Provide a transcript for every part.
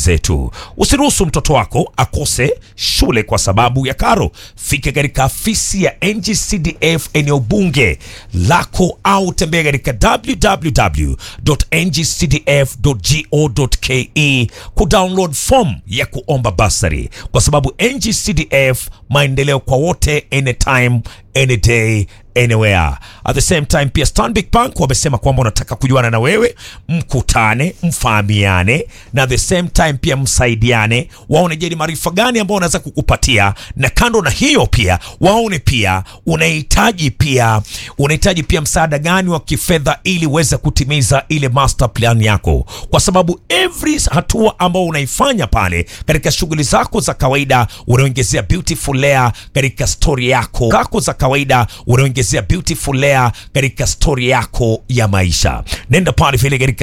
zetu. Usiruhusu mtoto wako akose shule kwa sababu ya karo. Fika katika afisi ya NGCDF eneo bunge lako au tembea katika www.ngcdf.go.ke kudownload form ya kuomba basari, kwa sababu NGCDF maendeleo kwa wote, anytime any day anywhere. At the same time pia Stanbic Bank wamesema kwamba wanataka kujuana na wewe, mkutane, mfahamiane na at the same time pia msaidiane, waone je, ni maarifa gani ambao wanaweza kukupatia, na kando na hiyo pia waone pia unahitaji pia unahitaji pia msaada gani wa kifedha ili uweze kutimiza ile master plan yako, kwa sababu every hatua ambao unaifanya pale katika shughuli zako za kawaida unaongezea beautiful layer katika story yako kako za kawaida unaongezea beautiful layer katika story yako ya maisha. Nenda pale vile katika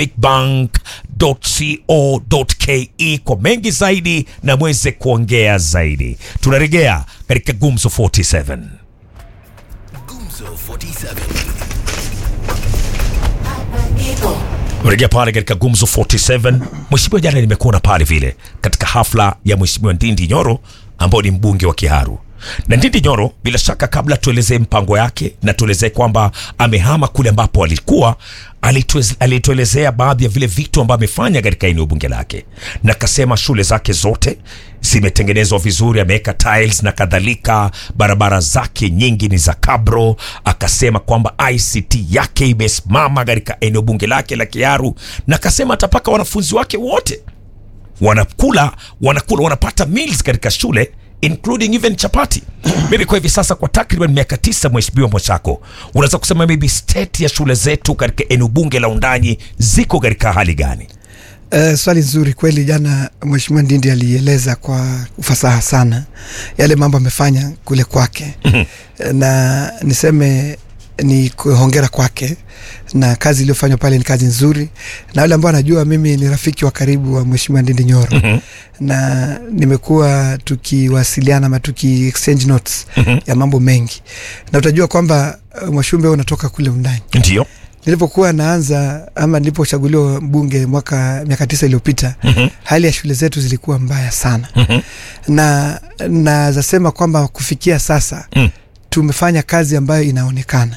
stanbicbank.co.ke kwa mengi zaidi na mweze kuongea zaidi. Tunarejea katika Gumzo 47. Gumzo 47. Rejea pale katika Gumzo 47. Mheshimiwa, jana nimekuona pale vile katika hafla ya Mheshimiwa Ndindi Nyoro ambao ni mbunge wa Kiharu na Ndindi Nyoro, bila shaka, kabla tuelezee mpango yake na tuelezee kwamba amehama kule ambapo alikuwa, alituez- alituelezea baadhi ya vile vitu ambavyo amefanya katika eneo bunge lake, na akasema shule zake zote zimetengenezwa vizuri, ameweka tiles na kadhalika, barabara zake nyingi ni za kabro. Akasema kwamba ICT yake imesimama katika eneo bunge lake la Kiharu, na akasema atapaka wanafunzi wake wote wanakula wanakula wanapata meals katika shule including even chapati. Maybe kwa hivi sasa kwa takriban miaka tisa, Mheshimiwa Mwachako, unaweza kusema maybe state ya shule zetu katika eneo bunge la Undanyi ziko katika hali gani? Uh, swali nzuri kweli. Jana Mheshimiwa Ndindi alieleza kwa ufasaha sana yale mambo amefanya kule kwake na niseme ni hongera kwake na kazi iliyofanywa pale ni kazi nzuri, na wale ambao anajua mimi ni rafiki wa karibu wa Mheshimiwa Ndindi Nyoro na nimekuwa tukiwasiliana ama tuki exchange notes ya mambo mengi, na utajua kwamba uh, Mwashumbe wewe unatoka kule Undanyi Ndio. nilipokuwa naanza ama nilipochaguliwa mbunge mwaka miaka tisa iliyopita hali ya shule zetu zilikuwa mbaya sana na nazasema kwamba kufikia sasa tumefanya kazi ambayo inaonekana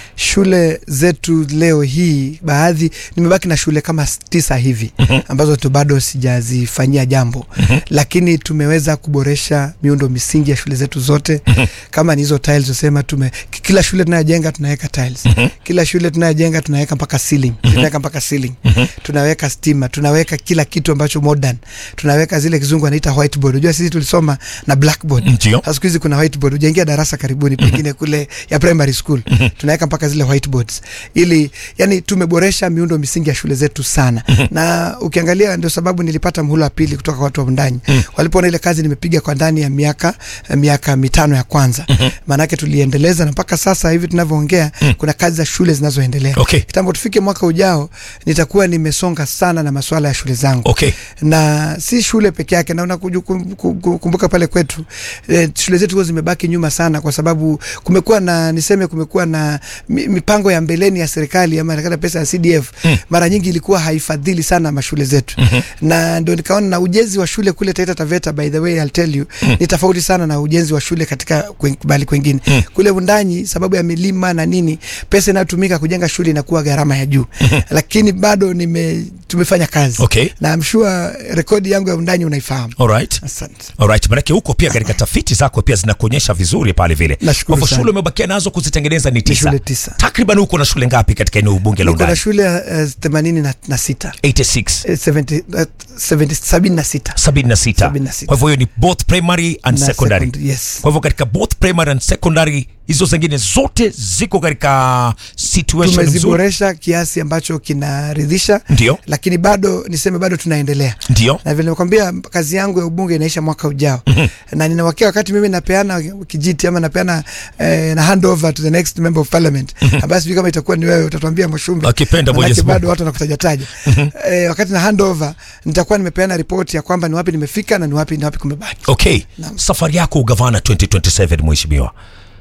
shule zetu leo hii baadhi nimebaki na shule kama s- tisa hivi ambazo tu bado sijazifanyia jambo lakini tumeweza kuboresha miundo misingi ya shule zetu zote kama ni hizo tiles usema tume k- kila shule tunayojenga tunaweka tiles kila shule tunayojenga tunaweka mpaka ceiling tunaweka mpaka ceiling tunaweka stima tunaweka kila kitu ambacho modern tunaweka zile kizungu anaita whiteboard unajua sisi tulisoma na blackboard Ndio. sasa siku hizi kuna whiteboard ujaingia darasa karibuni pengine kule ya primary school tunaweka mpaka zile whiteboards ili yani tumeboresha miundo misingi ya shule zetu sana na ukiangalia ndio sababu nilipata mhula wa pili kutoka kwa watu wa ndani walipoona ile kazi nimepiga kwa ndani ya miaka miaka mitano ya kwanza maanake tuliendeleza na mpaka sasa hivi tunavyoongea kuna kazi za shule zinazoendelea Okay. kitambo tufike mwaka ujao nitakuwa nimesonga sana na masuala ya shule zangu Okay. na si shule peke yake na unakumbuka pale kwetu e, shule zetu huwa zimebaki nyuma sana kwa sababu kumekuwa na niseme kumekuwa na mi- mipango ya mbeleni ya serikali ama nakata pesa ya CDF mm. mara nyingi ilikuwa haifadhili sana mashule zetu mm-hmm. na ndio nikaona na ujenzi wa shule kule Taita Taveta by the way I'll tell you mm. ni tofauti sana na ujenzi wa shule katika kwen- bali kwengine mm. kule Undanyi sababu ya milima na nini pesa inayotumika kujenga shule inakuwa gharama ya juu lakini bado nime tumefanya kazi Okay. na I'm sure rekodi yangu ya Undanyi unaifahamu Alright. asante Alright, manake huko pia katika tafiti zako pia zinakuonyesha vizuri pale vile. Nashukuru Kwa hivyo sana. shule umebakia nazo kuzitengeneza ni tisa. shule tisa. Takriban huko na shule ngapi katika eneo bunge la niko na Undani? shule uh, themanini na, na sita 86. Eh, 70, uh, 70, sabini na sita 76. 76. Kwa hivyo hiyo ni both primary and Na secondary. secondary, yes. Kwa hivyo katika both primary and secondary hizo zingine zote ziko katika situation nzuri. tumeziboresha kiasi ambacho kinaridhisha Ndio. lakini bado niseme bado tunaendelea Ndio. na vile nimekwambia kazi yangu ya ubunge inaisha mwaka ujao na ninawakia wakati mimi napeana kijiti ama napeana eh, na hand over to the next member of parliament ambaye sijui kama itakuwa ni wewe utatuambia Mwashumbe Akipenda Manake Mwenyezi Mungu. bado watu wanakutajataja eh, wakati na hand over nitakuwa nimepeana ripoti ya kwamba ni wapi nimefika na ni wapi ni wapi kumebaki Okay. Naam. Safari yako ugavana 2027 mheshimiwa.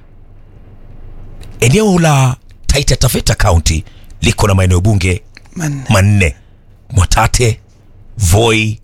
Eneo la Taita Taveta County liko na maeneo bunge Man, manne: Mwatate, Voi,